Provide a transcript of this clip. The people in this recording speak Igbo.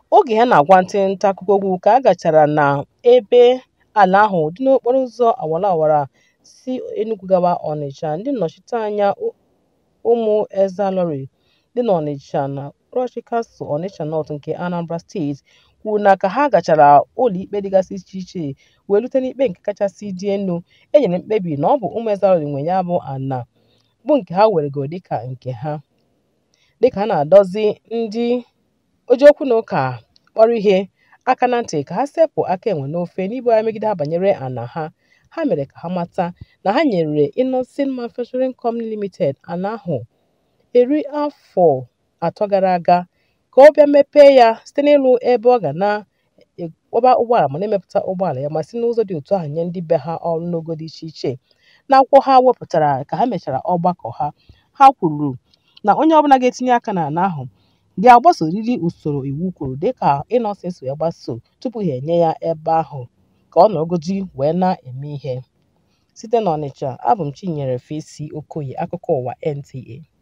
Oge ha na-agwa ndị nta akụkọ okwu ka a gachara n'ebe ala ahụ dị n'okporo ụzọ awara awara si Enugu gawa Ọnịsha, ndị nnọchiteanya ụmụ Ezealori dị n'Ọnịsha na Krochi Kansụl, Ọnịsha North nke Anambra Steeti, kwuru na ka ha gachara ụlọikpe dịgasị icheiche wee rute n'ikpe nke kachasị dị elu, e nyere mkpebi na ọ bụ ụmụ Ezealori nwe ya bụ ana bụ nke ha weregoro dịka nke ha. Dịka ha na-adọzi ndị ojiụkwụnaụka kpọrọ ihe aka na ntị ka ha sepụ aka enwe n'ofe n'ibughari megide ha banyere ana ha, ha mere ka ha mata na ha nyere Innoson Manufacturing Company Limited ana ahụ iri afọ atọ gara aga ka ọ bịa mepee ya site n'ịrụ ebe ọ ga na-akwọba ụgbọala ma na-emepụta ụgbọala ya ma si n'ụzọ dị otu ahụ nye ndị be ha ọrụ n'ogo dị icheiche. N'akwụkwọ ha wepụtara ka ha mechara ọgbakọ ha, ha kwuru na onye ọbụla ga-etinye aka n'ana ahụ ga-agbasorịrị usoro iwu kwuru dịka Innoson si wee gbasoo tupu ha enye ya ebe ahụ ka ọ nọrọgodi wee na-eme ihe. Site n'Ọnịsha, abụ m Chinyere Faịsị Okoye, akụkọ ụwa NTA.